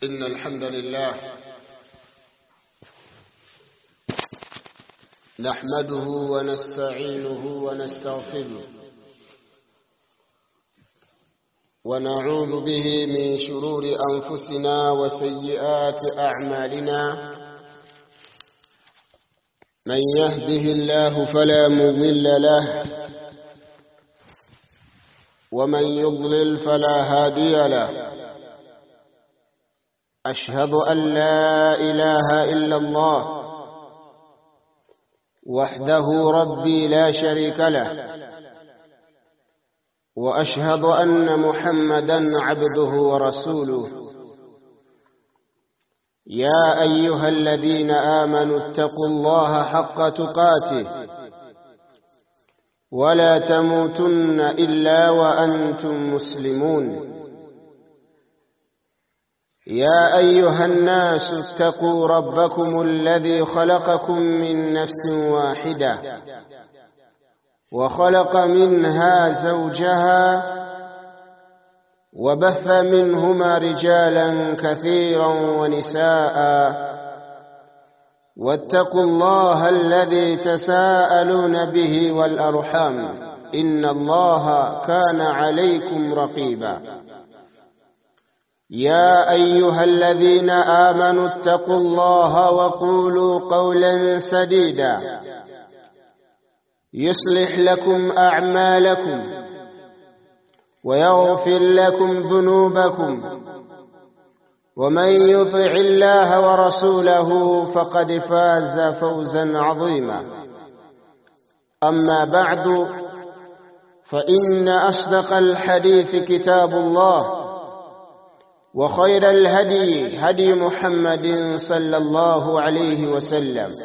إن الحمد لله نحمده ونستعينه ونستغفره ونعوذ به من شرور أنفسنا وسيئات أعمالنا من يهده الله فلا مضل له ومن يضلل فلا هادي له أشهد أن لا إله إلا الله وحده ربي لا شريك له وأشهد أن محمدا عبده ورسوله يا أيها الذين آمنوا اتقوا الله حق تقاته ولا تموتن إلا وأنتم مسلمون يا أيها الناس اتقوا ربكم الذي خلقكم من نفس واحدة وخلق منها زوجها وبث منهما رجالا كثيرا ونساء واتقوا الله الذي تساءلون به والأرحام إن الله كان عليكم رقيبا يا أيها الذين آمنوا اتقوا الله وقولوا قولا سديدا يصلح لكم أعمالكم ويغفر لكم ذنوبكم ومن يطع الله ورسوله فقد فاز فوزا عظيما أما بعد فإن أصدق الحديث كتاب الله وخير الهدي هدي محمد صلى الله عليه وسلم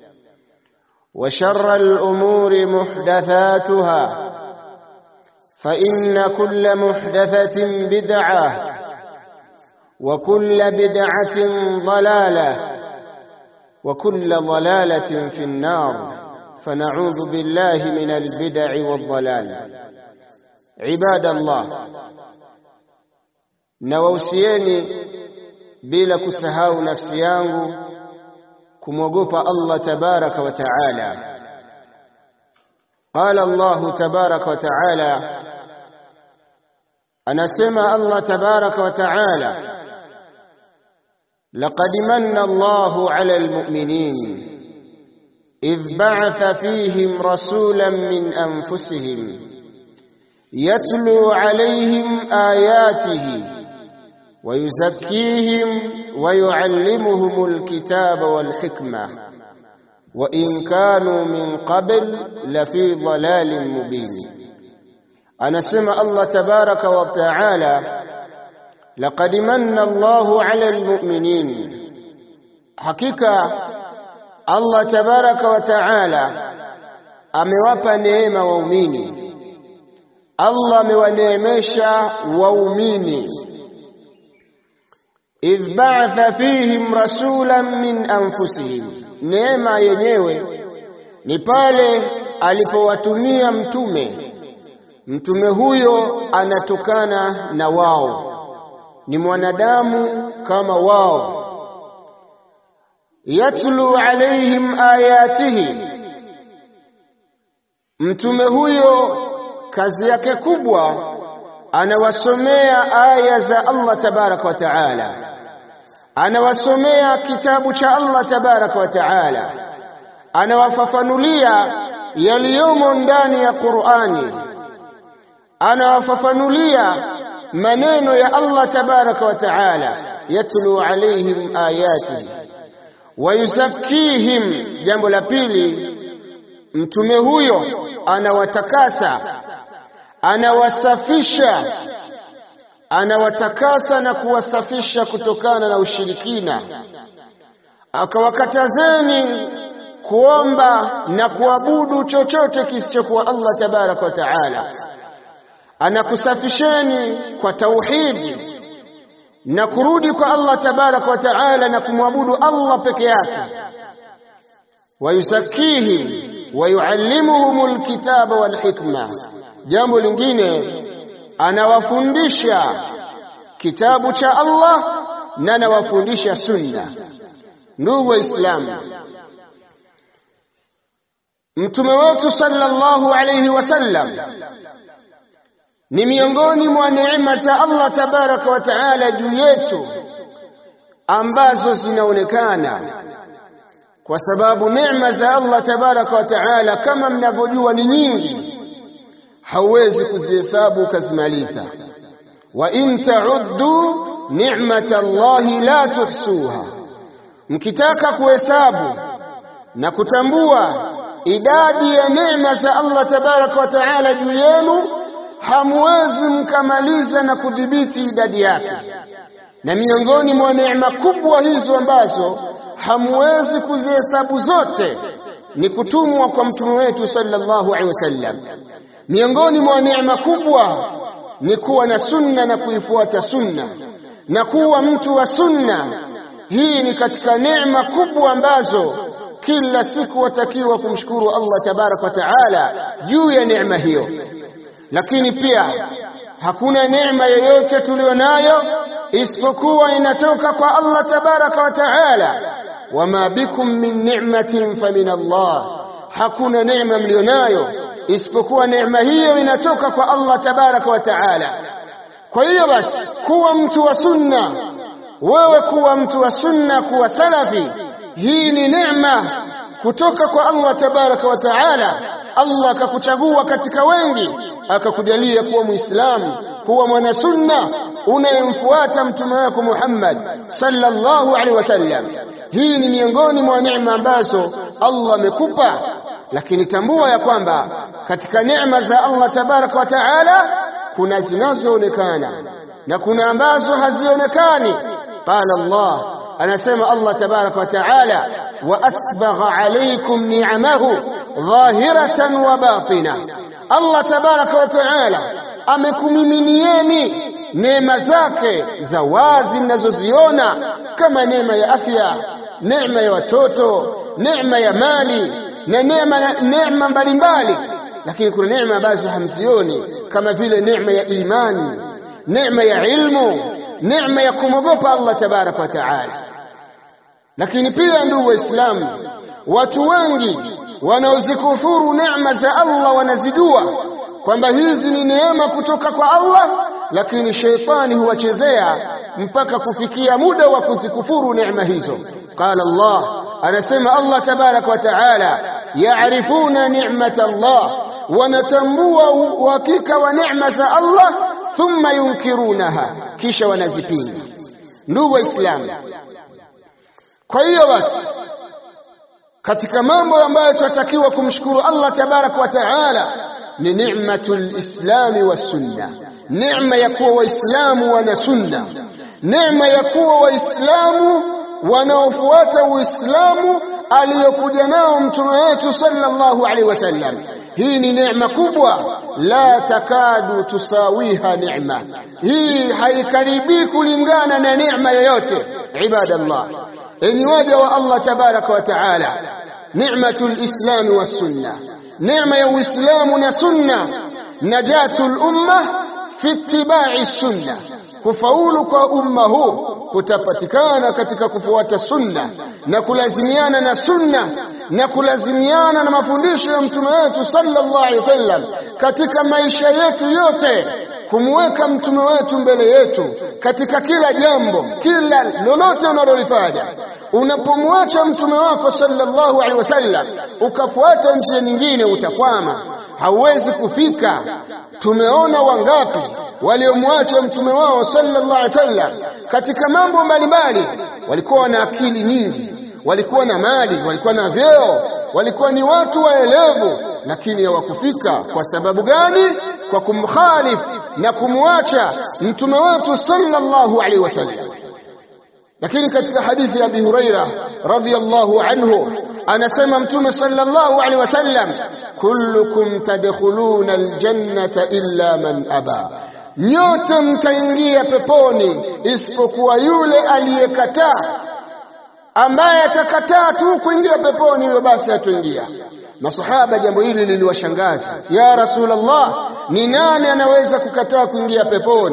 وشر الأمور محدثاتها فإن كل محدثة بدعة وكل بدعة ضلالة وكل ضلالة في النار فنعوذ بالله من البدع والضلال عباد الله nawausieni bila kusahau nafsi yangu kumwogopa Allah tabaraka wa taala qala Allah tabaraka wa taala anasema Allah tabaraka wa taala لقد من الله على المؤمنين إذ بعث فيهم رسولا من أنفسهم يتلو عليهم آياته ويزكيهم ويعلمهم الكتاب والحكمة وإن كانوا من قبل لفي ضلال مبين أنا سمع الله تبارك وتعالى لقد من الله على المؤمنين حقيقة الله تبارك وتعالى amewapa neema waumini Allah amewaneemesha waumini idh ba'atha fihim rasulan min anfusihim, neema yenyewe ni pale alipowatumia mtume. Mtume huyo anatokana na wao, ni mwanadamu kama wao. Yatlu alaihim ayatihi, mtume huyo kazi yake kubwa anawasomea aya za Allah tabaraka wa taala, anawasomea kitabu cha Allah tabaraka wa taala, anawafafanulia yaliyomo ndani ya Qur'ani, anawafafanulia maneno ya Allah tabaraka wa taala, yatlu alaihim ayatihi wa yuzakkihim. Jambo la pili, mtume huyo anawatakasa anawasafisha anawatakasa na kuwasafisha kutokana na ushirikina, akawakatazeni kuomba na kuabudu chochote kisichokuwa Allah tabaraka wa taala. Anakusafisheni kwa tauhidi na kurudi kwa Allah tabaraka wa taala na kumwabudu Allah peke yake. Wayusakihim wayuallimuhumul kitaba wal hikma Jambo lingine anawafundisha kitabu cha Allah na nawafundisha sunna. Ndugu Waislamu, mtume wetu sallallahu alayhi wasallam ni miongoni mwa neema za Allah tabaraka wa taala juu yetu ambazo zinaonekana kwa sababu neema za Allah tabaraka wa taala kama mnavyojua ni nyingi, hauwezi kuzihesabu ukazimaliza. wa in ta'uddu ni'mata Allahi la tuhsuha, mkitaka kuhesabu na kutambua idadi ya neema za Allah tabaraka wa taala juu yenu, hamwezi mkamaliza na kudhibiti idadi yake. Na miongoni mwa neema kubwa hizo ambazo hamwezi kuzihesabu zote ni kutumwa kwa mtume wetu sallallahu alaihi wasallam. Miongoni mwa neema kubwa ni kuwa na sunna na kuifuata sunna na kuwa mtu wa sunna. Hii ni katika neema kubwa ambazo kila siku watakiwa kumshukuru Allah tabaraka wa taala juu ya neema hiyo. Lakini pia hakuna neema yoyote tuliyonayo isipokuwa inatoka kwa Allah tabaraka wa taala wama bikum min ni'matin famin Allah, hakuna neema mlionayo isipokuwa neema hiyo inatoka kwa Allah tabaraka wa taala. Kwa hiyo basi, kuwa mtu wa sunna, wewe kuwa mtu wa sunna, kuwa salafi, hii ni neema kutoka kwa Allah tabaraka wa taala. Allah akakuchagua katika wengi, akakujalia kuwa Muislamu, kuwa mwana sunna unayemfuata mtume wako Muhammad sallallahu alaihi wasallam. Hii ni miongoni mwa neema ambazo Allah amekupa, lakini tambua ya kwamba katika neema za Allah tabaraka wa taala kuna zinazoonekana na kuna ambazo hazionekani. Qala Allah, anasema Allah tabaraka wa taala, wa asbagha alaykum ni'amahu dhahiratan wa batina. Allah tabaraka wa taala amekumiminieni neema zake za wazi mnazoziona kama neema ya afya neema ya watoto, neema ya mali na neema neema mbalimbali, lakini kuna neema ambazo hamzioni kama vile neema ya imani, neema ya ilmu, neema ya kumwogopa Allah tabaraka wa taala. Lakini pia ndugu Waislamu, watu wengi wanaozikufuru neema za Allah wanazijua kwamba hizi ni neema kutoka kwa Allah, lakini sheitani huwachezea mpaka kufikia muda wa kuzikufuru neema hizo. Qala Allah, anasema Allah tabaraka wa taala, yaarifuna ni'mata Allah, wanatambua uhakika wa neema za Allah, thumma yunkirunaha, kisha wanazipinga. Ndugu Waislamu, kwa hiyo basi katika mambo ambayo tunatakiwa kumshukuru Allah tabaraka wa taala ni ni'matul islami was sunna, neema ya kuwa waislamu wana sunna, neema ya kuwa waislamu wanaofuata Uislamu aliyokuja nao mtume wetu sallallahu alaihi wasallam. Hii ni neema kubwa, la takadu tusawiha neema, hii haikaribii kulingana na neema yoyote. Ibadallah, enyi waja wa Allah tabaraka wa taala, ni'matul islami was sunna, neema ya Uislamu na sunna, najatul umma fi ittiba'i sunna kufaulu kwa umma huu kutapatikana katika kufuata sunna na kulazimiana na sunna na kulazimiana na mafundisho ya mtume wetu sallallahu alaihi wasallam katika maisha yetu yote, kumweka mtume wetu mbele yetu katika kila jambo, kila lolote unalolifanya. Unapomwacha mtume wako sallallahu alaihi wasallam ukafuata njia nyingine, utakwama, hauwezi kufika. Tumeona wangapi waliomwacha mtume wao sallallahu alaihi wasallam katika mambo mbalimbali. Walikuwa na akili nyingi, walikuwa na mali, walikuwa na vyeo, walikuwa ni watu waelevu, lakini hawakufika. Kwa sababu gani? Kwa kumkhalifu na kumwacha mtume wetu sallallahu alaihi wasallam. Lakini katika hadithi ya Abi Huraira radhiyallahu anhu anasema mtume sallallahu alaihi wasallam, kullukum tadkhuluna aljannata illa man aba nyote mtaingia peponi isipokuwa yule aliyekataa. Ambaye atakataa tu kuingia peponi, huyo basi hatoingia. Masahaba jambo hili liliwashangaza, ya Rasulullah, ni nani anaweza kukataa kuingia peponi?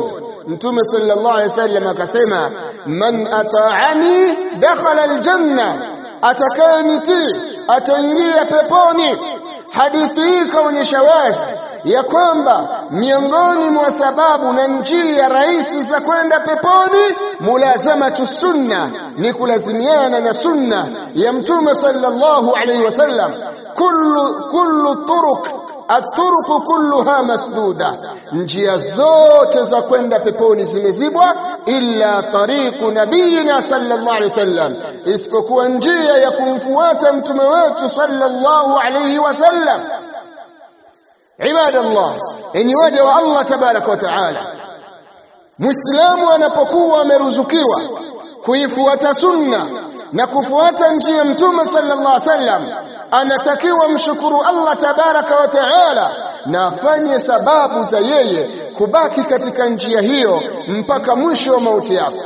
Mtume sallallahu alaihi wasallam akasema, man ata'ani dakhala aljanna, atakayenitii ataingia peponi. Hadithi hii kaonyesha wazi ya kwamba miongoni mwa sababu na njia rahisi za kwenda peponi mulazamatu sunna, ni kulazimiana na sunna ya Mtume sallallahu alaihi wasallam. kullu kullu turuq aturuku kulluha masduda, njia zote za kwenda peponi zimezibwa, illa tariqu nabiyina sallallahu alaihi wasallam, isipokuwa njia ya kumfuata mtume wetu sallallahu alaihi wasallam. Ibadallah, enyi waja wa Allah tabaraka wa taala, Muislamu anapokuwa ameruzukiwa kuifuata sunna na kufuata njia mtume sallallahu alaihi wasallam anatakiwa mshukuru Allah tabaraka wa taala na afanye sababu za yeye kubaki katika njia hiyo mpaka mwisho wa mauti yake.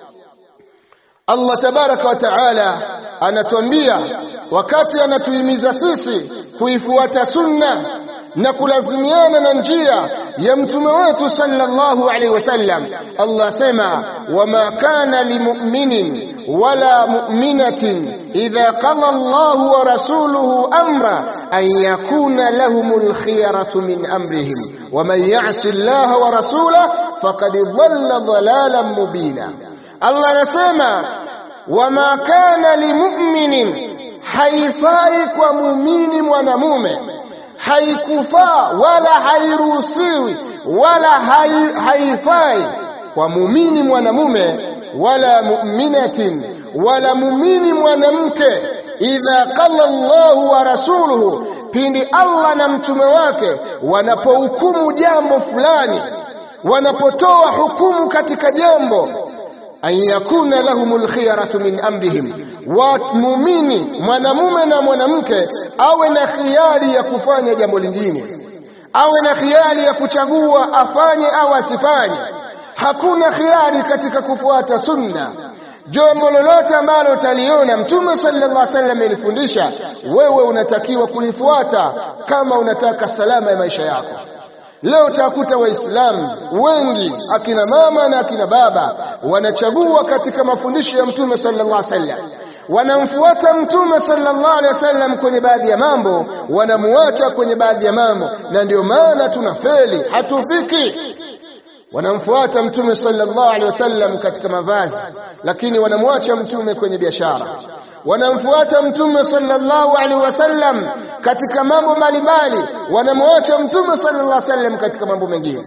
Allah tabaraka wa taala anatuambia wakati anatuhimiza sisi kuifuata sunna na kulazimiana na njia ya mtume wetu sallallahu alaihi wasallam. Allah sema wama kana limu'minin wala mu'minatin idha qada Allahu wa rasuluhu amra an yakuna lahumul khiyaratu min amrihim waman ya'si Allah wa rasulahu faqad dhalla dhalalan mubina. Allah anasema wama kana limu'minin, haifai kwa muumini mwanamume haikufaa wala hairuhusiwi wala hai, haifai kwa muumini mwanamume wala mu'minatin wala muumini mwanamke, idha qala Allahu wa rasuluhu, pindi Allah na mtume wake wanapohukumu jambo fulani, wanapotoa hukumu katika jambo, an yakuna lahumul khiyaratu min amrihim, wa muumini mwanamume na mwanamke awe na khiari ya kufanya jambo lingine, awe na khiari ya kuchagua afanye au asifanye. Hakuna khiari katika kufuata sunna. Jambo lolote ambalo utaliona Mtume sallallahu alaihi wasallam alifundisha, wewe unatakiwa kulifuata kama unataka salama ya maisha yako. Leo utakuta Waislamu wengi akina mama na akina baba wanachagua katika mafundisho ya Mtume sallallahu alaihi wasallam wanamfuata mtume sallallahu alaihi wasallam kwenye baadhi ya mambo, wanamuacha kwenye baadhi ya mambo, na ndio maana tunafeli, hatufiki. Wanamfuata mtume sallallahu alaihi wasallam katika mavazi, lakini wanamwacha mtume kwenye biashara. Wanamfuata mtume sallallahu alaihi wasallam katika mambo mbalimbali, wanamwacha mtume sallallahu alaihi wasallam katika mambo mengine.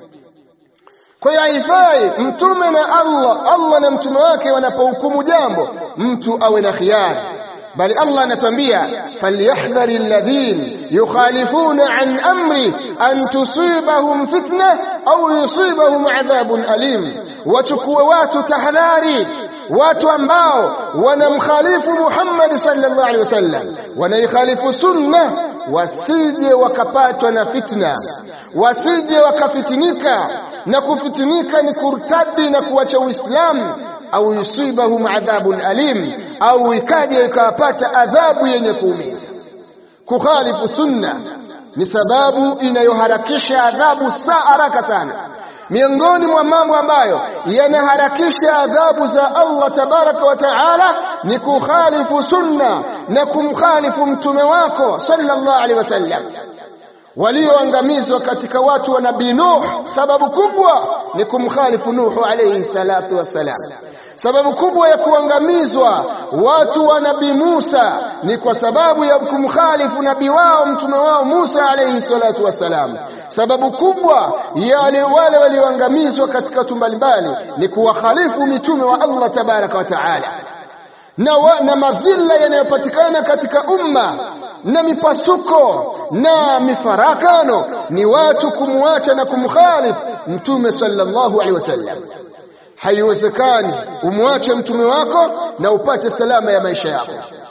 Kwa hiyo haifai mtume na Allah, Allah na mtume wake wanapohukumu jambo, mtu awe na khiyari, bali Allah anatuambia falyahdhari alladhin yukhalifuna an amri an tusibahum fitna au yusibahum adhabun alim, wachukue watu tahadhari watu ambao wanamkhalifu Muhammad sallallahu alaihi wasallam, wanaikhalifu sunna, wasije wakapatwa na fitna, wasije wakafitinika. Na kufitinika ni kurtadi na kuacha Uislamu, au yusibahum adhabun alim, au ikaje ikawapata adhabu yenye kuumiza. Kukhalifu sunna ni sababu inayoharakisha adhabu saa haraka sana miongoni mwa mambo ambayo yanaharakisha adhabu za Allah tabaraka wa taala ni kukhalifu sunna na kumkhalifu mtume wako sallallahu alaihi wasallam. Walioangamizwa katika watu wa nabii Nuh, sababu kubwa ni kumkhalifu Nuhu alaihi salatu wassalam. Sababu kubwa ya kuangamizwa watu wa nabii Musa ni kwa sababu ya kumkhalifu nabii wao mtume wao Musa alaihi salatu wassalam. Sababu kubwa ya wale walioangamizwa katika watu mbalimbali ni kuwakhalifu mitume wa Allah tabaraka wa taala, na, wa, na madhila yanayopatikana katika umma na mipasuko na mifarakano ni watu kumwacha na kumkhalifu mtume sallallahu alaihi wasallam. Haiwezekani umwache mtume wako na upate salama ya maisha yako.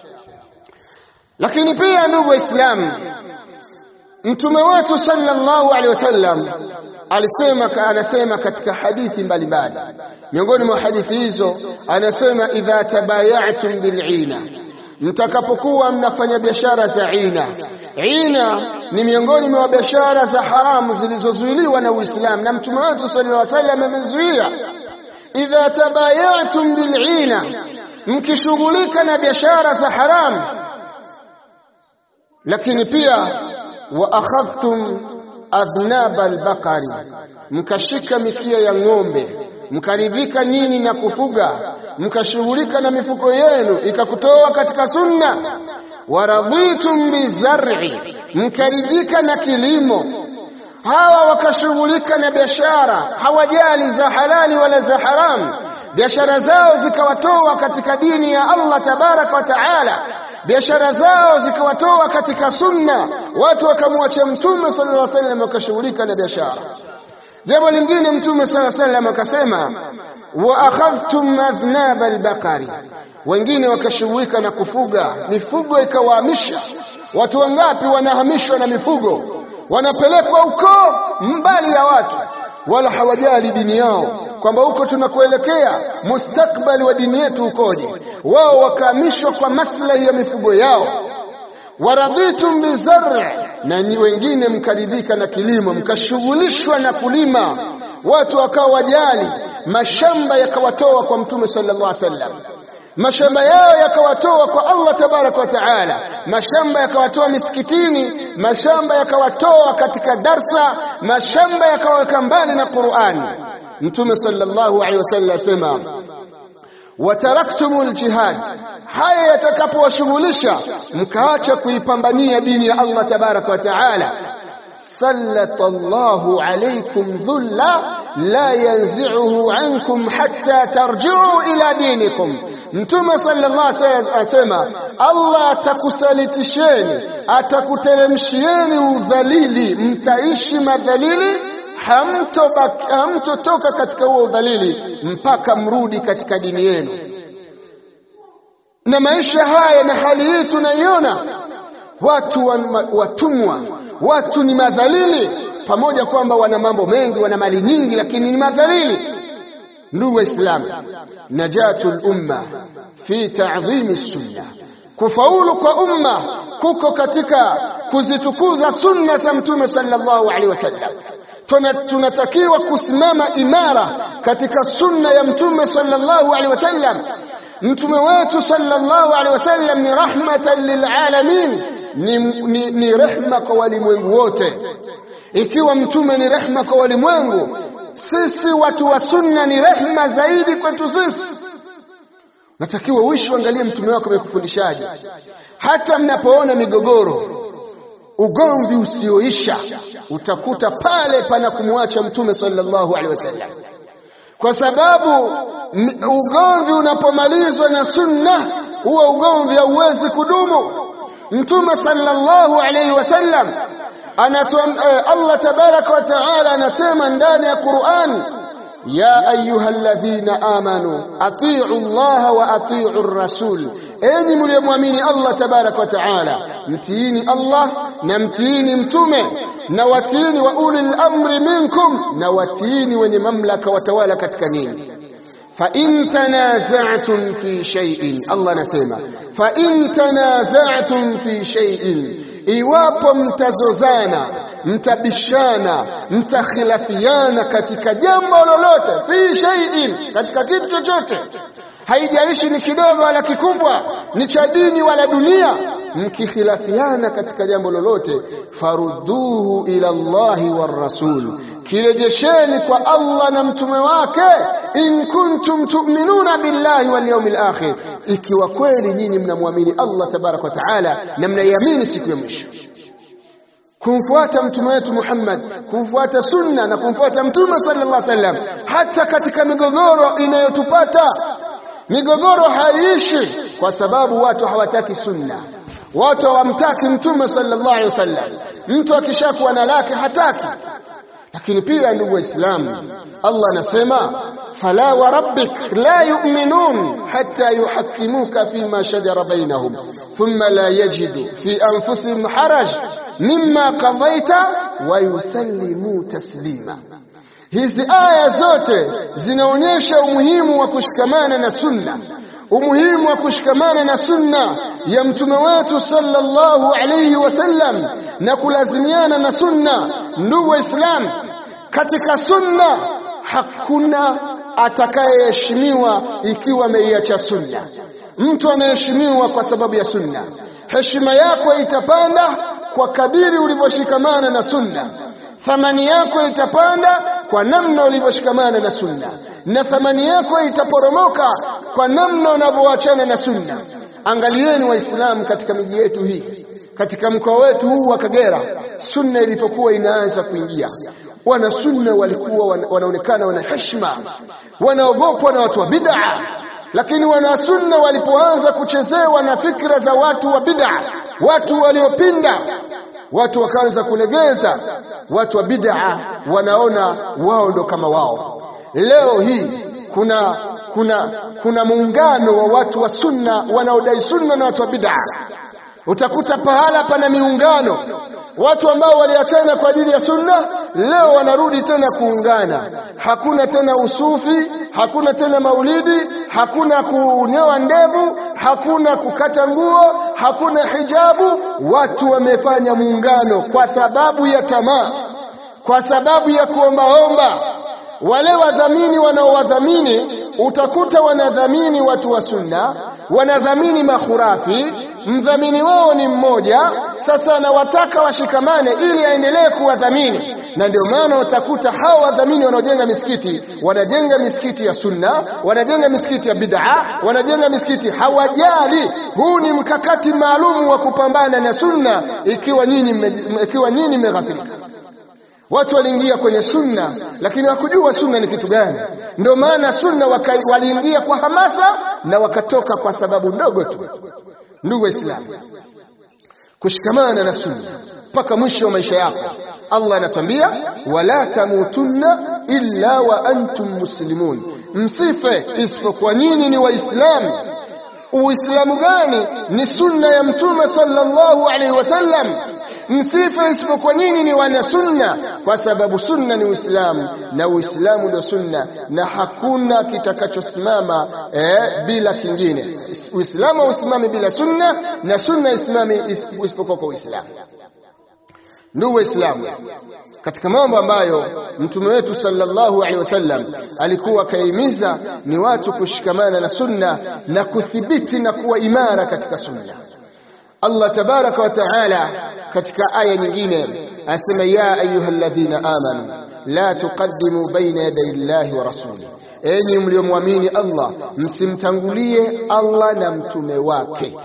Lakini pia ndugu Waislamu, mtume wetu sallallahu alaihi wasallam alisema, anasema katika hadithi mbalimbali. Miongoni mwa hadithi hizo anasema, idha tabayatum bil'ina, mtakapokuwa mnafanya biashara za ina, ina ni miongoni mwa biashara za haramu zilizozuiliwa na Uislamu na mtume wetu sallallahu alaihi wasallam amezuia idha tabayatum bil'ina mkishughulika na biashara za haramu lakini pia wa akhadhtum adnab albaqari mkashika mikia ya ng'ombe mkaridhika nini na kufuga mkashughulika na mifuko yenu ikakutoa katika sunna waradhitum bizar'i mkaridhika na kilimo hawa wakashughulika na biashara hawajali za halali wala za haramu biashara zao zikawatoa katika dini ya Allah tabaraka wa taala biashara zao zikawatoa katika sunna watu wakamwacha mtume sallallahu alaihi wasallam wakashughulika na biashara jambo lingine mtume sallallahu alaihi wasallam akasema wa akhadhtum adhnab albaqari wengine wakashughulika na kufuga mifugo ikawahamisha watu wangapi wanahamishwa na mifugo wanapelekwa huko mbali ya watu wala hawajali dini yao kwamba huko tunakuelekea mustakbali wa dini yetu ukoje wao wakahamishwa kwa maslahi ya mifugo yao waradhitum bizar'i na wengine mkaridhika na kilimo mkashughulishwa na kulima watu wakawa wajali mashamba yakawatoa kwa mtume sallallahu alaihi wasallam mashamba yao yakawatoa kwa Allah tabaraka wa taala mashamba yakawatoa misikitini mashamba yakawatoa katika darsa mashamba yakawaweka mbali na Qur'ani mtume sallallahu alaihi wasallam asema wataraktumul jihad haya yatakapowashughulisha mkaacha kuipambania dini ya Allah tabaraka wa taala sallallahu alaykum dhulla la yanzi'uhu ankum hatta tarji'u ila dinikum Mtume sallallahu alaihi wasallam asema Allah atakusalitisheni atakuteremshieni udhalili mtaishi madhalili hamtotoka katika huo udhalili mpaka mrudi katika dini yenu na maisha haya na hali hii tunaiona watu watumwa watu ni madhalili pamoja kwamba wana mambo mengi wana mali nyingi lakini ni madhalili ndugu waislamu najatul umma fi ta'dhimi sunna kufaulu kwa umma kuko katika kuzitukuza sunna za mtume sallallahu alaihi wasallam tunatakiwa kusimama imara katika sunna ya mtume sallallahu alaihi wasallam mtume wetu sallallahu alaihi wasallam ni rahmatan lilalamin ni, ni, ni rehma kwa walimwengu wote ikiwa mtume ni rehma kwa walimwengu sisi watu wa sunna ni rehma zaidi kwetu sisi natakiwa uishi uangalie mtume wako amekufundishaje hata mnapoona migogoro ugomvi usioisha utakuta pale pana kumwacha mtume sallallahu alaihi wasallam kwa sababu ugomvi unapomalizwa na sunna huwa ugomvi hauwezi kudumu mtume sallallahu alaihi wasallam anatuam Allah tabaraka wa taala anasema ndani ya Qur'an ya ayyuhalladhina amanu atii'u Allah wa atii'u ar-rasul enyi mliomwamini Allah tabaraka wa taala mtiini Allah na mtiini mtume na watiini wa ulil amri minkum na watiini wenye mamlaka watawala katika nini fa in tanaza'tum fi shay'in Allah anasema fa in tanaza'tum fi shay'in iwapo mtazozana mtabishana mtakhilafiana katika jambo lolote fi shay'in katika kitu chochote haijalishi ni kidogo wala kikubwa ni cha dini wala dunia mkikhilafiana katika jambo lolote farudduhu ila Allahi war rasul kirejesheni kwa Allah na mtume wake in kuntum tu'minuna billahi wal yawmil akhir ikiwa kweli nyinyi mnamwamini Allah tabaraka wa taala na mnaiamini siku ya mwisho kumfuata mtume wetu Muhammad kumfuata sunna na kumfuata mtume sallallahu alaihi wasallam hata katika migogoro inayotupata migogoro haiishi kwa sababu watu hawataki sunna watu hawamtaki mtume sallallahu alaihi wasallam mtu akishakuwa na lake hataki lakini pia ndugu waislamu Allah anasema fala wa rabbik la yu'minun hatta yuhakkimuka fima shajara bainahum thumma la yajidu fi anfusihim haraj mimma qadaita wa yusallimu taslima hizi aya zote zinaonyesha umuhimu wa kushikamana na sunna umuhimu wa kushikamana na sunna ya mtume wetu sallallahu alayhi wasallam na kulazimiana na sunna. Ndugu Waislamu, katika sunna hakuna atakayeheshimiwa ikiwa ameiacha sunna. Mtu anaheshimiwa kwa sababu ya sunna. Heshima yako itapanda kwa kadiri ulivyoshikamana na sunna. Thamani yako itapanda kwa namna ulivyoshikamana na sunna, na thamani yako itaporomoka kwa namna unavyoachana na sunna. Angalieni Waislamu katika miji yetu hii, katika mkoa wetu huu wa Kagera, sunna ilipokuwa inaanza kuingia, wana sunna walikuwa wanaonekana wana heshima, wanaogopwa na watu wa bid'a. Lakini wana sunna walipoanza kuchezewa na fikra za watu wa bid'a, watu waliopinda, watu wakaanza kulegeza. Watu wa bid'a wanaona wao ndo kama wao. Leo hii kuna kuna kuna muungano wa watu wa sunna wanaodai sunna na watu wa bid'a. Utakuta pahala pana miungano, watu ambao waliachana kwa ajili ya sunna leo wanarudi tena kuungana. Hakuna tena usufi, hakuna tena maulidi, hakuna kunyoa ndevu, hakuna kukata nguo, hakuna hijabu. Watu wamefanya muungano kwa sababu ya tamaa, kwa sababu ya kuombaomba. Wale wadhamini wanaowadhamini utakuta wanadhamini watu wa sunna, wanadhamini makhurafi. Mdhamini wao ni mmoja, sasa anawataka washikamane ili aendelee kuwadhamini na ndio maana utakuta hawa wadhamini wanaojenga misikiti wanajenga misikiti ya sunna, wanajenga misikiti ya bid'a, wanajenga misikiti hawajali. Huu ni mkakati maalum wa kupambana na sunna, ikiwa nyinyi ikiwa nyinyi mmeghafilika. Watu waliingia kwenye sunna, lakini hakujua sunna ni kitu gani. Ndio maana sunna waliingia kwa hamasa na wakatoka kwa sababu ndogo tu. Ndugu Waislamu, kushikamana na sunna mpaka mwisho wa maisha yako. Allah anatuambia wala tamutunna illa wa antum muslimun, msife isipokuwa nyinyi ni Waislamu. Uislamu gani? Ni sunna ya Mtume sallallahu alaihi wasallam. Msife isipokuwa nyinyi ni wana sunna, kwa sababu sunna ni Uislamu na Uislamu ndio sunna, na hakuna kitakachosimama eh, bila kingine. Uislamu hausimami bila sunna na sunna isimami isipokuwa kwa Uislamu. Ndugu Waislamu, katika mambo ambayo mtume wetu sallallahu alaihi wasallam alikuwa akahimiza ni watu kushikamana na sunna na kuthibiti na kuwa imara katika sunna. Allah tabaraka wa taala katika aya nyingine anasema, ya ayuha alladhina amanu la tuqaddimu baina yaday llahi wa rasuli, enyi mliomwamini Allah msimtangulie Allah na mtume wake.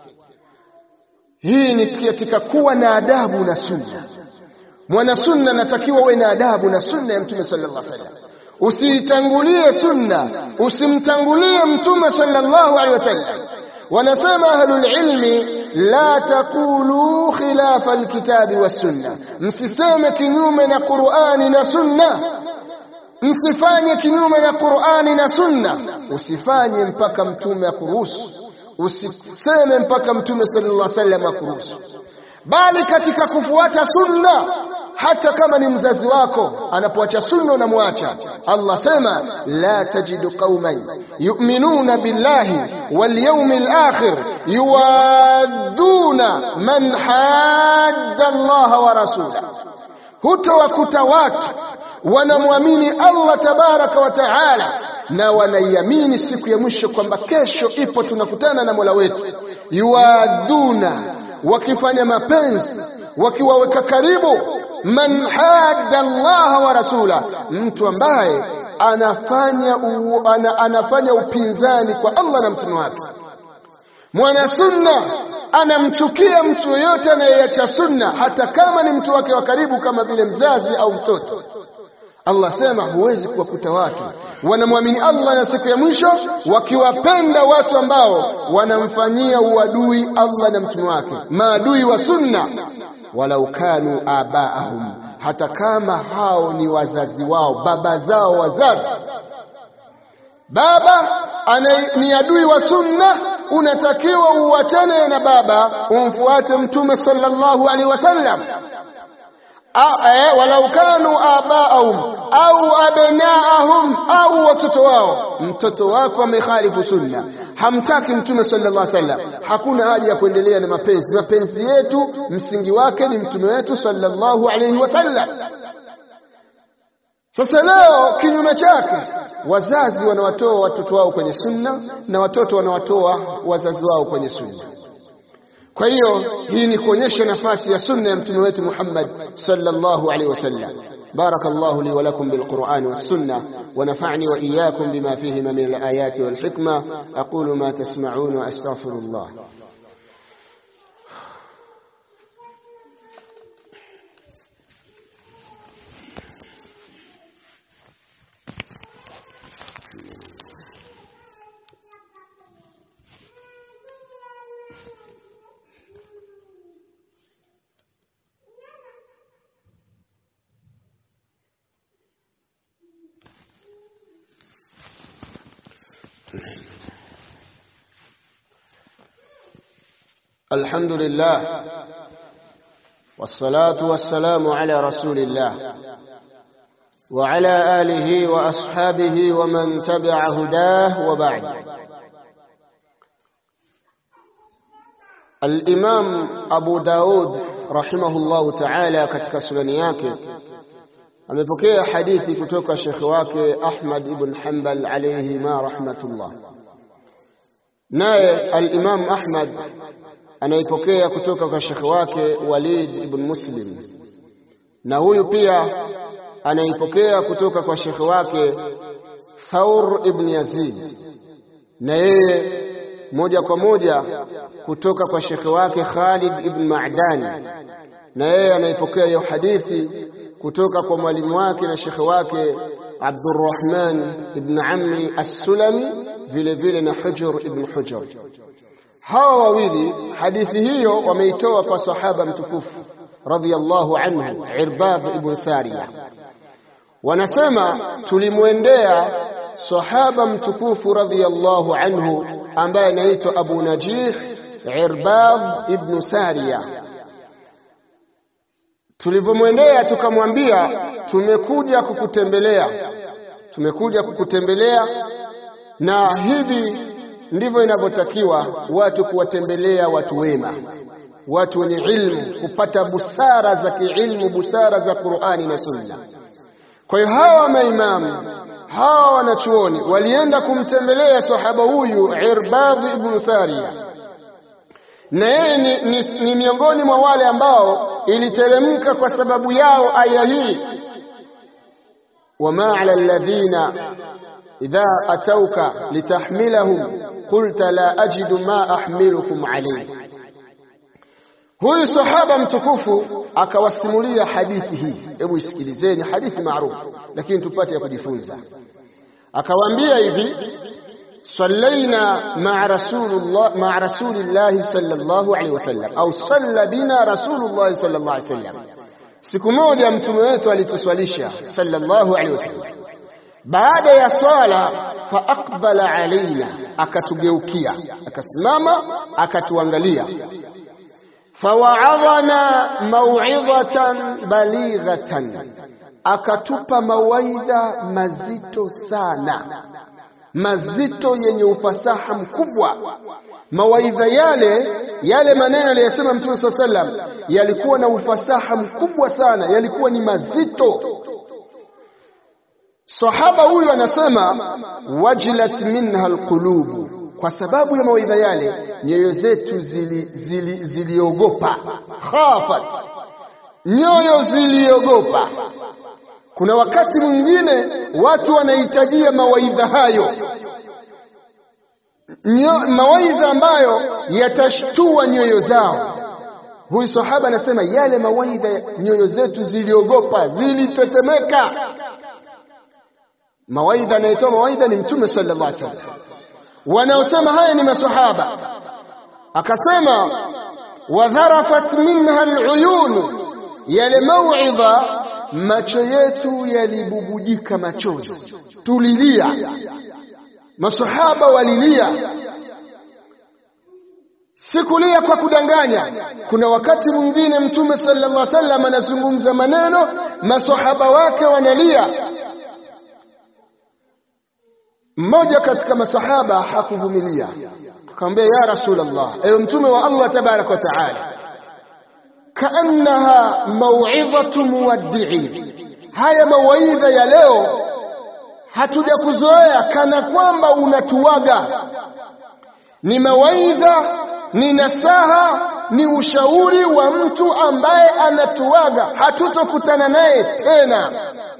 Hii ni katika kuwa na adabu na sunna. Mwana sunna anatakiwa uwe na adabu na sunna ya mtume sallallahu alaihi wasallam. Usiitangulie sunna, usimtangulie mtume sallallahu alaihi wasallam. Wanasema ahlul ilmi, la taqulu khilafa alkitabi wassunna, msiseme kinyume na Qur'ani na sunna. Msifanye kinyume na Qur'ani na sunna, usifanye mpaka mtume akuruhusu usiseme mpaka mtume sallallahu alaihi wasallam akuruhusu, bali katika kufuata sunna, hata kama ni mzazi wako anapoacha sunna unamwacha. Allah sema la tajidu qauman yu'minuna billahi wal yawmil akhir yuwadduna man hadda Allah wa rasula, hutowakuta watu wanamwamini Allah tabaraka wa taala na wanaiamini siku ya mwisho kwamba kesho ipo, tunakutana na Mola wetu. Yuwaduna, wakifanya mapenzi, wakiwaweka karibu. Man hadda Allah wa rasula, mtu ambaye anafanya, u, ana, anafanya upinzani kwa Allah na mtume wake. Mwana sunna anamchukia mtu yoyote anayeacha sunna, hata kama ni mtu wake wa karibu, kama vile mzazi au mtoto. Allah sema huwezi kuwakuta watu wanamwamini Allah na siku ya mwisho wakiwapenda watu ambao wanamfanyia uadui Allah na mtume wake, maadui wa sunna, walau kanu abaahum, hata kama hao ni wazazi wao, baba zao wazazi. Baba ana, ni adui wa sunna, unatakiwa uachane na baba, umfuate mtume sallallahu alaihi wasallam walau kanu abaahum au abnaahum au watoto wao. Mtoto wako amekhalifu sunna, hamtaki mtume sallallahu alaihi wasallam hakuna haja ya kuendelea na mapenzi mapenzi yetu msingi wake ni mtume wetu sallallahu alaihi wasallam sasa leo kinyume chake wazazi wanawatoa watoto wao kwenye sunna na watoto wanawatoa wazazi wao kwenye sunna kwa hiyo hii ni kuonyesha nafasi ya sunna ya mtume wetu Muhammad sallallahu alaihi wasallam بارك الله لي ولكم بالقرآن والسنة ونفعني وإياكم بما فيهما من الآيات والحكمة أقول ما تسمعون وأستغفر الله الحمد لله والصلاة والسلام على رسول الله وعلى آله وأصحابه ومن تبع هداه وبعد الإمام أبو داود رحمه الله تعالى katika sunani yake amepokea hadithi kutoka shekhi wake Ahmad ibn Hanbal alayhi ma rahmatullah naye al-Imam Ahmad anaipokea kutoka kwa shekhi wake Walid ibn Muslim na huyu pia anaipokea kutoka kwa shekhi wake Thawr ibn Yazid na yeye moja kwa moja kutoka kwa shekhi wake Khalid ibn Ma'dan na yeye anaipokea hiyo hadithi kutoka kwa mwalimu wake na shekhi wake Abdurrahman ibn Amri as-Sulami vile vile na Hujr ibn Hujr hawa wawili hadithi hiyo wameitoa kwa sahaba mtukufu radhiyallahu anhu Irbad ibn Sariya wanasema tulimwendea sahaba mtukufu radhiyallahu anhu ambaye anaitwa Abu Najih Irbad ibn Sariya tulivyomwendea tukamwambia tumekuja kukutembelea tumekuja kukutembelea na hivi ndivyo inavyotakiwa watu kuwatembelea watu wema watu wenye ilmu kupata busara za kiilmu busara za Qur'ani na Sunna kwa hiyo hawa maimamu hawa wanachuoni walienda kumtembelea sahaba huyu Irbadh ibn Sariya na yeye ni, ni, ni miongoni mwa wale ambao iliteremka kwa sababu yao aya hii wama ala alladhina idha atauka litahmilahum qulta la ajidu ma ahmilukum alayhi huyu sahaba mtukufu akawasimulia hadithi hii hebu isikilizeni hadithi maarufu lakini tupate ya kujifunza akawaambia hivi صلينا مع رسول الله مع رسول الله صلى الله عليه وسلم au صلى بنا رسول الله صلى الله عليه وسلم siku moja mtume wetu alituswalisha sallallahu alaihi wasallam baada ya swala fa aqbala alaina akatugeukia akasimama akatuangalia fawaadhana mau'izatan balighatan akatupa mawaidha mazito sana mazito yenye ufasaha mkubwa mawaidha yale yale maneno aliyosema mtume swalla sallam yalikuwa na ufasaha mkubwa sana yalikuwa ni mazito sahaba huyu anasema wajilat minha alqulubu kwa sababu ya mawaidha yale nyoyo zetu ziliogopa zili, zili khafat nyoyo ziliogopa kuna wakati mwingine watu wanahitajia mawaidha hayo Nyo, mawaidha ambayo yatashtua nyoyo zao huyu sahaba anasema yale mawaidha nyoyo zetu ziliogopa zilitetemeka mawaidha anayetoa mawaidha ni mtume sallallahu alaihi wasallam wanaosema haya ni masahaba akasema wadharafat minha aluyun yale mauidha macho yetu yalibubujika machozi tulilia masahaba walilia sikulia kwa kudanganya kuna wakati mwingine mtume sallallahu alaihi wasallam anazungumza maneno masahaba wake wanalia mmoja katika masahaba hakuvumilia akamwambia ya rasulullah ewe mtume wa Allah tabarak wa taala kaannaha mau'izatu muwaddi'in haya mawaidha ya leo hatuja kuzoea kana kwamba unatuaga ni mawaidha ni nasaha ni ushauri wa mtu ambaye anatuaga hatutokutana naye tena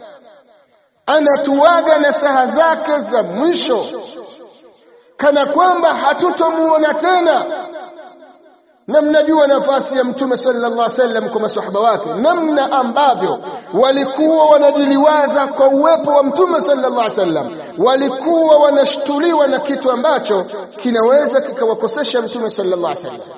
anatuaga nasaha zake za mwisho kana kwamba hatutomuona tena na mnajua nafasi ya mtume sallallahu alaihi wasallam kwa masahaba wake namna ambavyo walikuwa wanajiliwaza kwa uwepo wa mtume sallallahu alaihi wasallam walikuwa wanashtuliwa na kitu ambacho kinaweza kikawakosesha mtume sallallahu alaihi wasallam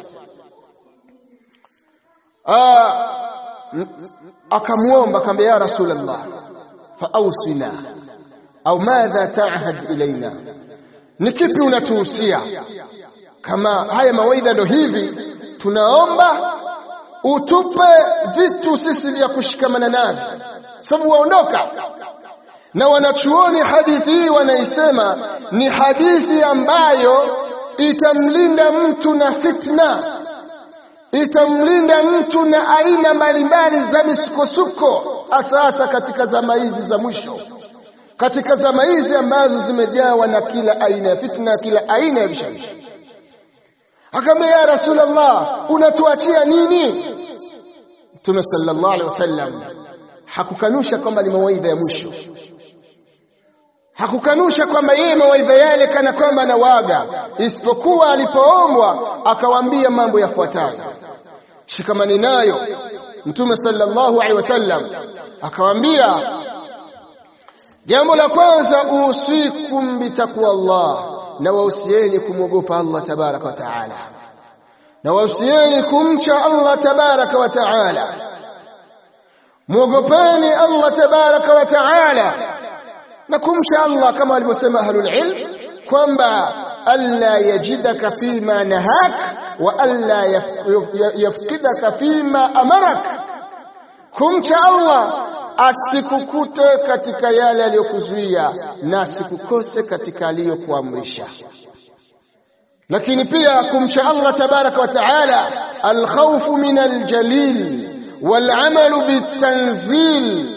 akamwomba akamwambia ya rasulullah faausina au madha taahad ilaina ni kipi unatuhusia kama haya mawaidha ndo hivi tunaomba utupe vitu sisi vya kushikamana navyo sababu waondoka na wanachuoni hadithi hii wanaisema ni hadithi ambayo itamlinda mtu na fitna itamlinda mtu na aina mbalimbali za misukosuko hasa hasa katika zama hizi za mwisho katika zama hizi ambazo zimejawa na kila aina ya fitna kila aina ya vishawishi akamwambia ya rasulullah unatuachia nini mtume sallallahu alaihi wasallam hakukanusha kwamba ni mawaidha ya mwisho hakukanusha kwamba yeye mawaidha yale kana kwamba anawaga isipokuwa alipoombwa akawaambia mambo yafuatayo shikamani nayo mtume sallallahu alaihi wasallam akawaambia jambo la kwanza usikum bitaqwa Allah na wausieni kumwogopa Allah tabaraka wa taala na wausieni kumcha Allah tabaraka wa taala mwogopeni Allah tabaraka wa taala na kumcha Allah kama alivyosema ahlul ilm kwamba alla yajidaka fima nahak wa alla yafkidaka fima amarak kumcha Allah asikukute katika yale aliyokuzuia na asikukose katika aliyokuamrisha lakini pia kumcha Allah tabaraka wa taala alkhawfu min aljalil والعمل بالتنزيل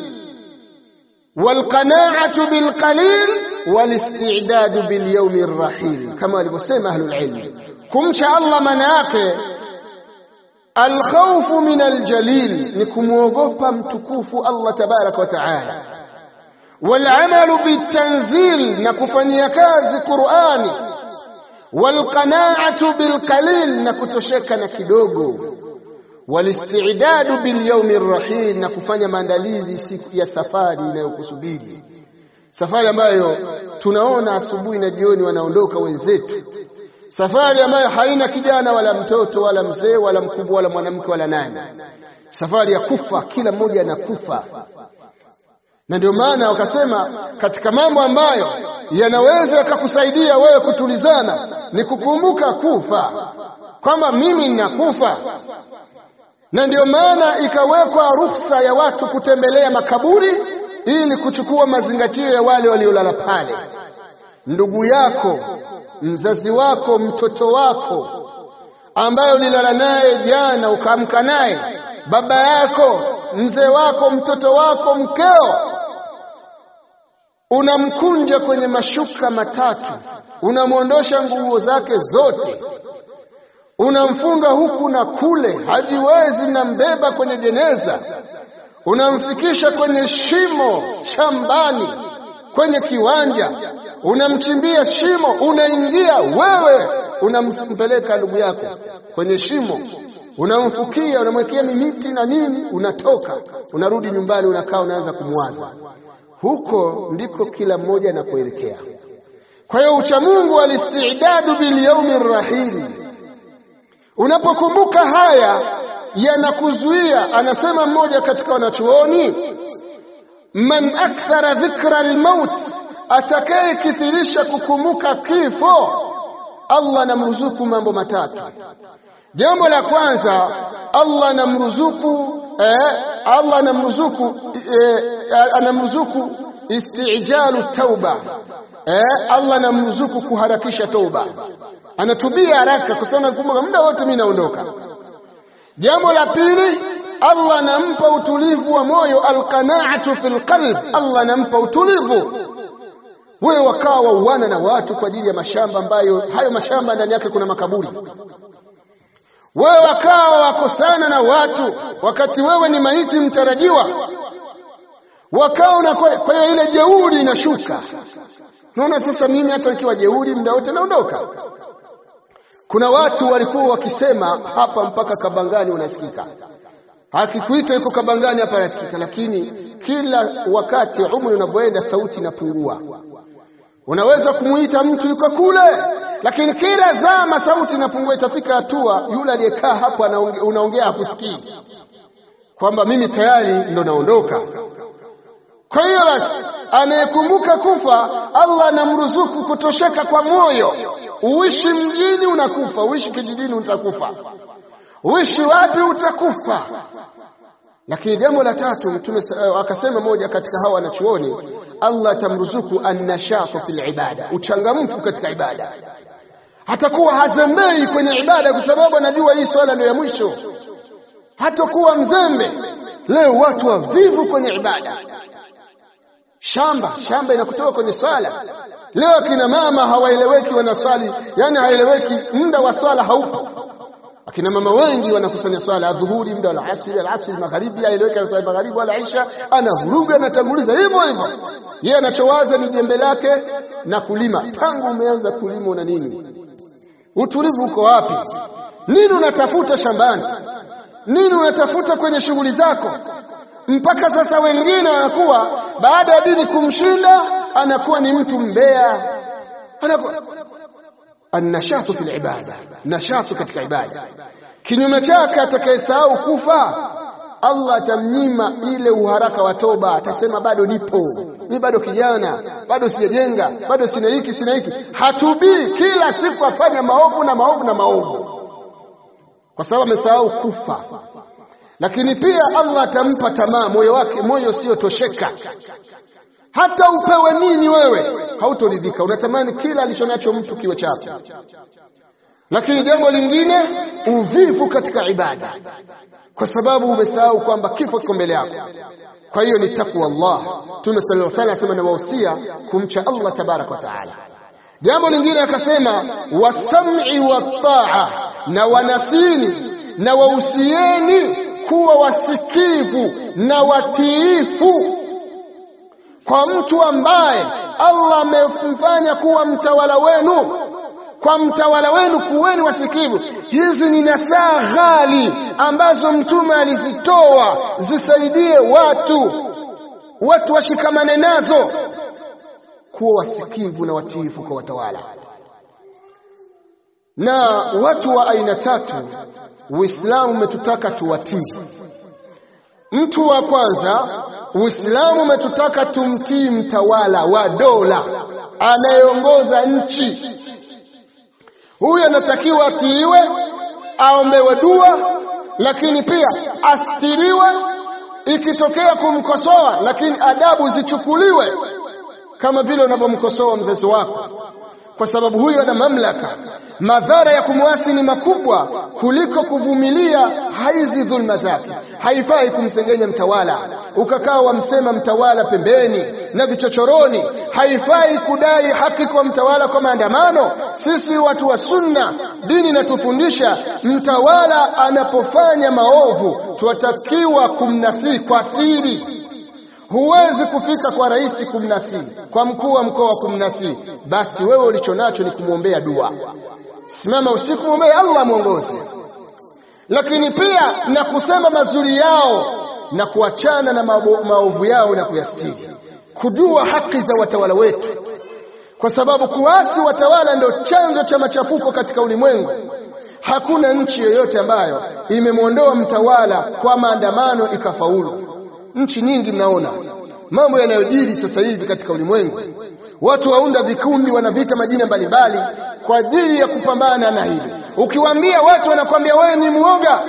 والقناعة بالقليل والاستعداد باليوم الرحيل كما alivyosema ahlul ilm kumcha Allah maana yake alkhawfu min aljalil ni kumwogopa mtukufu Allah tabaraka wa taala والعمل بالتنزيل na kufanyia kazi Qur'ani والقناعة بالقليل na kutosheka na kidogo walistidadu bilyaumi rrahil na kufanya maandalizi siku ya safari inayokusubiri safari ambayo tunaona asubuhi na jioni wanaondoka wenzetu safari ambayo haina kijana wala mtoto wala mzee wala mkubwa wala mwanamke wala nani safari ya kufa kila mmoja anakufa na ndio maana wakasema katika mambo ambayo yanaweza yakakusaidia wewe kutulizana ni kukumbuka kufa kwamba mimi ninakufa na ndio maana ikawekwa ruhusa ya watu kutembelea makaburi ili kuchukua mazingatio ya wale waliolala pale ndugu yako mzazi wako mtoto wako ambaye ulilala naye jana ukaamka naye baba yako mzee wako mtoto wako mkeo unamkunja kwenye mashuka matatu unamwondosha nguo zake zote unamfunga huku na kule hajiwezi nambeba kwenye jeneza unamfikisha kwenye shimo shambani kwenye kiwanja unamchimbia shimo unaingia wewe unampeleka ndugu yako kwenye shimo unamfukia unamwekea mimiti na nini unatoka unarudi nyumbani unakaa unaanza kumwaza huko ndiko kila mmoja anapoelekea kwa hiyo uchamungu alistidadu bilyaumi rrahili unapokumbuka haya yanakuzuia anasema mmoja katika wanachuoni man akthara dhikra almaut atakayekithirisha kukumbuka kifo Allah anamruzuku mambo matatu jambo la kwanza Allah anamruzuku eh, Allah anamruzuku eh, anamruzuku istijalu tauba eh, Allah anamruzuku kuharakisha toba, anatubia haraka kusema kumbuka, muda wote mimi naondoka. Jambo la pili, Allah anampa utulivu wa moyo, alqanaatu fil qalb, Allah anampa utulivu. Wewe wakawa wauana na watu kwa ajili ya mashamba ambayo hayo mashamba ndani yake kuna makaburi. Wewe wakawa wakosana na watu wakati wewe ni maiti mtarajiwa, wakawa na kwa hiyo ile jeuri inashuka. Naona sasa mimi hata nikiwa jeuri muda wote naondoka. Kuna watu walikuwa wakisema hapa mpaka Kabangani unasikika, akikuita yuko Kabangani hapa anasikika, lakini kila wakati umri unavyoenda sauti inapungua. Unaweza kumuita mtu yuko kule, lakini kila zama sauti inapungua. Itafika hatua yule aliyekaa hapo unaongea hakusikii, kwamba mimi tayari ndo naondoka. Kwa hiyo basi, anayekumbuka kufa Allah anamruzuku kutosheka kwa moyo. Uishi mjini unakufa, uishi kijijini utakufa, uishi wapi utakufa. Lakini jambo la tatu, Mtume akasema, moja katika hawa wanachuoni, Allah atamruzuku annashatu fil ibada, uchangamfu katika ibada. Hatakuwa hazembei kwenye ibada, kwa sababu anajua hii swala ndio ya mwisho. Hatakuwa mzembe. Leo watu wavivu kwenye ibada shamba shamba inakutoka kwenye swala. Leo akina mama hawaeleweki, wanaswali yani haeleweki, muda wa swala haupo. Akina mama wengi wanakusanya swala adhuhuri, muda wa alasiri, alasiri magharibi, haeleweki anaswali magharibi wala isha, anavuruga anatanguliza hivyo hivyo. Yeye anachowaza ni jembe lake na kulima. Tangu umeanza kulima una nini? Utulivu uko wapi? Nini unatafuta shambani? Nini unatafuta kwenye shughuli zako? mpaka sasa wengine wanakuwa baada ya dini kumshinda anakuwa ni mtu mbea, anakuwa annashatu fil ibada, nashatu katika ibada. Kinyume chake, atakayesahau kufa Allah atamnyima ile uharaka wa toba, atasema bado nipo mimi, bado kijana, bado sijajenga, bado sina hiki sina hiki. Hatubii, kila siku afanya maovu na maovu na maovu, kwa sababu amesahau kufa lakini pia Allah atampa tamaa moyo wake, moyo usiotosheka. Hata upewe nini wewe hautoridhika, unatamani kila alichonacho mtu kiwe chako. Lakini jambo lingine, uvivu katika ibada, kwa sababu umesahau kwamba kifo kiko mbele yako. Kwa hiyo ni takwa Allah. Mtume sallallahu alaihi wasallam anawahusia kumcha Allah tabaraka wa taala. Jambo lingine akasema, wasam'i wataa, na wanasini na wahusieni kuwa wasikivu na watiifu kwa mtu ambaye Allah amemfanya kuwa mtawala wenu. Kwa mtawala wenu kuweni wasikivu. Hizi ni nasaha ghali ambazo Mtume alizitoa zisaidie watu, watu washikamane nazo, kuwa wasikivu na watiifu kwa watawala. Na watu wa aina tatu Uislamu umetutaka tuwatii. Mtu wa kwanza, Uislamu umetutaka tumtii mtawala wa dola anayeongoza nchi. Huyu anatakiwa atiiwe, aombewe dua, lakini pia astiriwe ikitokea kumkosoa, lakini adabu zichukuliwe, kama vile unavyomkosoa mzazi wako, kwa sababu huyu ana mamlaka madhara ya kumwasi ni makubwa kuliko kuvumilia hizi dhulma zake. Haifai kumsengenya mtawala ukakaa wamsema mtawala pembeni na vichochoroni. Haifai kudai haki kwa mtawala kwa maandamano. Sisi watu wa Sunna, dini inatufundisha mtawala anapofanya maovu tunatakiwa kumnasihi kwa siri. Huwezi kufika kwa rais kumnasihi, kwa mkuu wa mkoa kumnasihi. Basi wewe ulicho nacho ni kumwombea dua Simama usiku mwombee Allah mwongoze, lakini pia na kusema mazuri yao na kuachana na maovu yao na kuyastiri, kujua haki za watawala wetu, kwa sababu kuasi watawala ndio chanzo cha machafuko katika ulimwengu. Hakuna nchi yoyote ambayo imemwondoa mtawala kwa maandamano ikafaulu. Nchi nyingi mnaona mambo yanayojiri sasa hivi katika ulimwengu, watu waunda vikundi, wanavita majina mbalimbali kwa ajili ya kupambana na hili. Ukiwaambia watu wanakwambia wewe ni mwoga,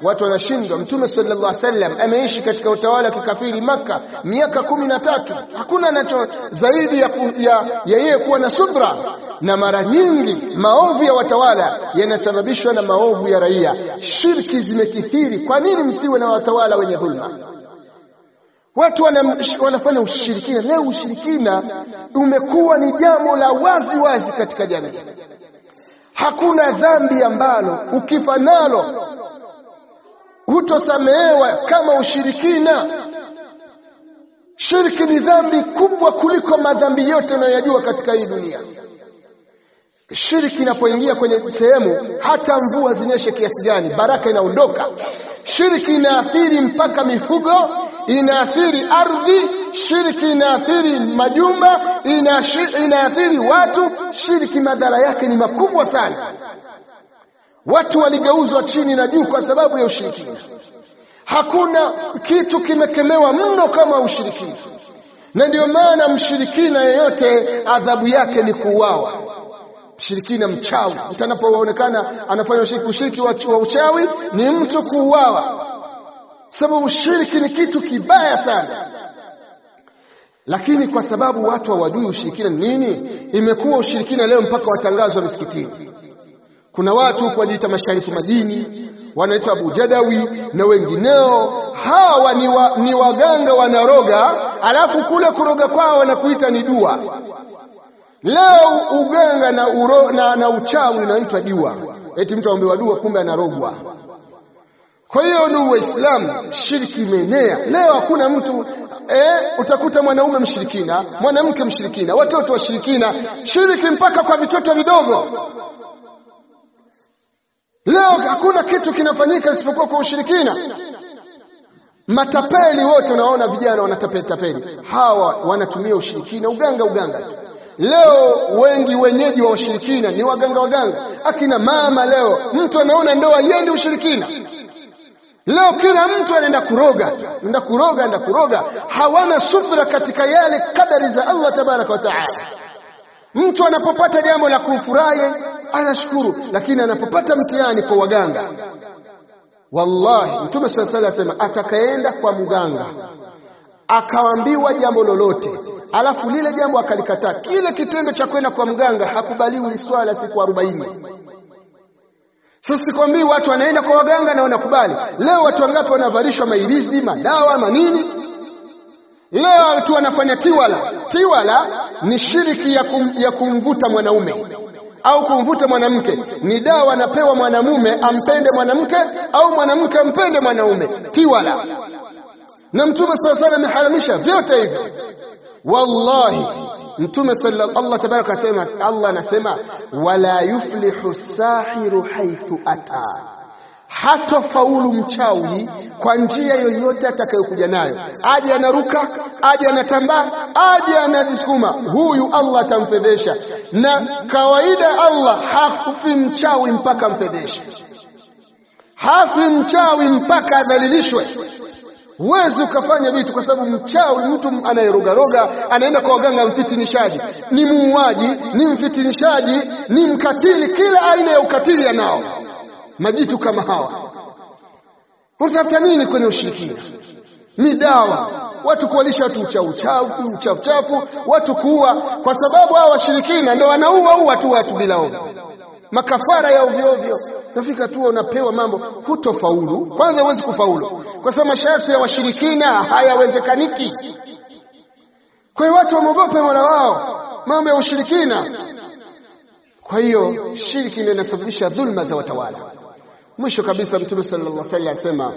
watu wanashindwa. Mtume sallallahu alaihi wasallam ameishi katika utawala wa kikafiri Makka miaka kumi na tatu. Hakuna anacho zaidi ya, ya, ya yeye kuwa na subra, na mara nyingi maovu ya watawala yanasababishwa na maovu ya raia. Shirki zimekithiri. Kwa nini msiwe na watawala wenye dhulma? Watu wana, wanafanya ushirikina. Leo ushirikina umekuwa ni jambo la wazi wazi katika jamii. Hakuna dhambi ambalo ukifa nalo hutosamehewa kama ushirikina. Shirki ni dhambi kubwa kuliko madhambi yote unayoyajua katika hii dunia. Shirki inapoingia kwenye sehemu, hata mvua zinyeshe kiasi gani, baraka inaondoka. Shirki inaathiri mpaka mifugo, inaathiri ardhi. Shirki inaathiri majumba, inaathiri watu. Shirki madhara yake ni makubwa sana. Watu waligeuzwa chini na juu kwa sababu ya ushirikina. Hakuna kitu kimekemewa mno kama ushirikina, na ndio maana mshirikina yeyote adhabu yake ni kuuawa. Mshirikina mchawi, mtu anapoonekana anafanya ushiriki, ushiriki wa uchawi ni mtu kuuawa, sababu ushiriki ni kitu kibaya sana. Lakini kwa sababu watu hawajui ushirikina ni nini, imekuwa ushirikina leo mpaka watangazwa misikitini. Kuna watu huko wanajiita masharifu madini, wanaitwa Abu Jadawi na wengineo. Hawa ni, wa, ni waganga wanaroga, alafu kule kuroga kwao wanakuita ni dua. Leo uganga na, uro, na, na uchawi unaitwa dua, eti mtu aombewa dua, kumbe anarogwa. Kwa hiyo ndugu Waislamu, shirki imeenea leo. Hakuna mtu eh, utakuta mwanaume mshirikina, mwanamke mshirikina, watoto washirikina, shiriki mpaka kwa vitoto vidogo. Leo hakuna kitu kinafanyika isipokuwa kwa ushirikina. Matapeli wote unaona vijana wanatapeli tapeli, hawa wanatumia ushirikina, uganga uganga tu. Leo wengi wenyeji wa ushirikina ni waganga waganga, akina mama. Leo mtu anaona ndoa yende ushirikina. Leo kila mtu anaenda kuroga, anaenda kuroga, anaenda kuroga, hawana subra katika yale kadari za Allah tabaraka wa taala. Mtu anapopata jambo la kumfurahi anashukuru, lakini anapopata mtihani kwa waganga, wallahi Mtume swalla Allahu alayhi wasallam, atakayeenda kwa mganga akaambiwa jambo lolote alafu lile jambo akalikataa, kile kitendo cha kwenda kwa mganga hakubaliwi swala siku arobaini. Sasa sikwambii watu wanaenda kwa waganga na wanakubali. Leo watu wangapi wanavalishwa mailizi, madawa, manini? Leo watu wanafanya tiwala. Tiwala ni shiriki ya, kum, ya kumvuta mwanaume au kumvuta mwanamke. Ni dawa anapewa mwanamume ampende mwanamke au mwanamke ampende mwanaume, tiwala. Na Mtume sala sala ameharamisha vyote hivyo. Wallahi Mtume sallallahu Allah tabaraka asema, Allah anasema wala yuflihu sahiru haithu ata, hatofaulu mchawi kwa njia yoyote atakayokuja nayo, aje anaruka, aje anatambaa, aje anajisukuma, huyu Allah atamfedhesha. Na kawaida Allah hafi mchawi mpaka amfedheshe, hafi mchawi mpaka adhalilishwe. Huwezi ukafanya vitu kwa sababu mchawi, mtu anayerogaroga anaenda kwa waganga, mfitinishaji, ni muuaji, ni mfitinishaji, ni mkatili, kila aina ya ukatili anao. Majitu kama hawa unatafuta nini kwenye ushirikina? Ni dawa, watu kuwalisha watu uchauchafu uchafuchafu, watu kuua, kwa sababu hawa washirikina ndo wanaua ua tu watu bila ovyo, makafara ya ovyo ovyo. Nafika tu unapewa mambo, hutofaulu. Kwanza huwezi kufaulu kwa sababu masharti ya washirikina hayawezekaniki. Kwa hiyo watu wamogope mola wao, mambo ya ushirikina. Kwa hiyo shirki ndio inasababisha dhulma za watawala. Mwisho kabisa, Mtume sallallahu alaihi wasallam asema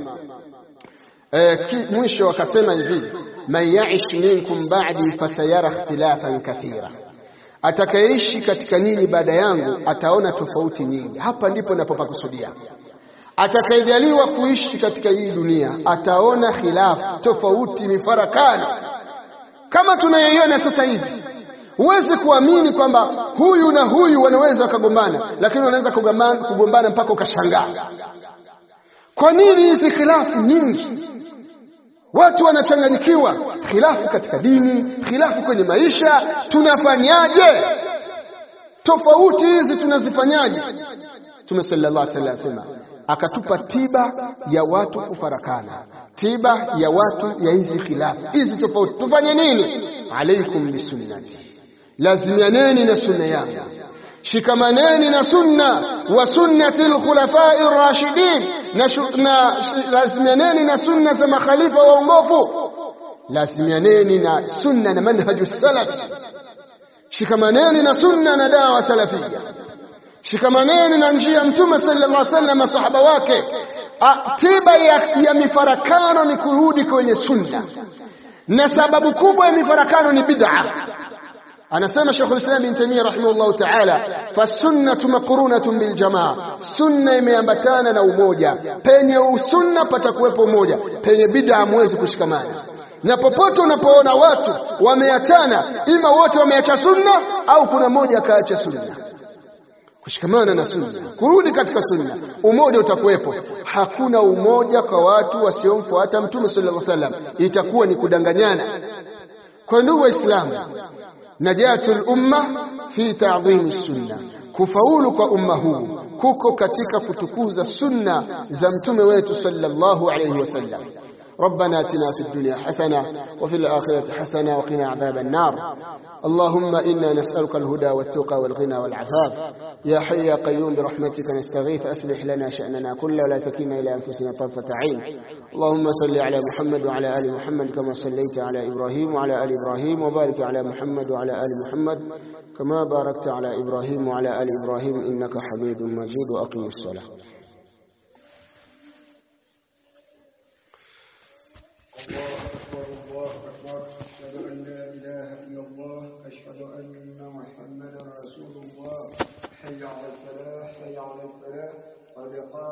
eh, mwisho akasema hivi, man yaish minkum ba'di fasayara ikhtilafan kathira atakayeishi katika nyinyi baada yangu ataona tofauti nyingi. Hapa ndipo napopakusudia. Atakayejaliwa kuishi katika hii dunia ataona khilafu, tofauti, mifarakano kama tunayoiona sasa hivi. Huwezi kuamini kwamba huyu na huyu wanaweza wakagombana, lakini wanaweza kugombana mpaka ukashangaa. Kwa nini hizi khilafu nyingi? Watu wanachanganyikiwa, khilafu katika dini, khilafu kwenye maisha. Tunafanyaje? tofauti hizi tunazifanyaje? Mtume sallallahu alaihi wasallam asema akatupa tiba ya watu kufarakana, tiba ya watu ya hizi khilafu hizi tofauti. Tufanye nini? Alaikum bisunnati, lazimianeni na sunna yangu, shikamaneni na sunna wa sunnati lkhulafai rashidin, na, na lazimianeni na sunna za makhalifa waongofu, lazimianeni na sunna na manhaju salafi, shikamaneni na sunna na dawa salafia shikamaneni na njia Mtume sallallahu alaihi wasallam masahaba wake. A, tiba ya, ya mifarakano ni kurudi kwenye sunna, na sababu kubwa ya mifarakano ni bid'a. Anasema Sheikhul Islam Ibn Taymiyyah rahimahullahu ta'ala, fasunnatu maqrunatun biljamaa, sunna imeambatana na umoja. Penye usunna patakuwepo umoja, penye bid'a hamwezi kushikamana na popote unapoona watu wameachana, ima wote wameacha sunna au kuna mmoja akaacha sunna kushikamana na sunna, kurudi katika sunna, umoja utakuwepo. Hakuna umoja kwa watu wasiomfuata Mtume sallallahu alaihi wasallam, itakuwa ni kudanganyana. Kwa ndugu Waislamu, najatul umma fi ta'dhimi sunna, kufaulu kwa umma huu kuko katika kutukuza sunna za mtume wetu sallallahu alaihi wasallam. ربنا اتنا في الدنيا حسنه وفي الاخره حسنه وقنا عذاب النار اللهم انا نسالك الهدى والتقى والغنى والعفاف يا حي يا قيوم برحمتك نستغيث اصلح لنا شاننا كله ولا تكلنا الى انفسنا طرفه عين اللهم صل على محمد وعلى ال محمد كما صليت على ابراهيم وعلى ال ابراهيم وبارك على محمد وعلى ال محمد كما باركت على ابراهيم وعلى ال ابراهيم انك حميد مجيد واقم الصلاه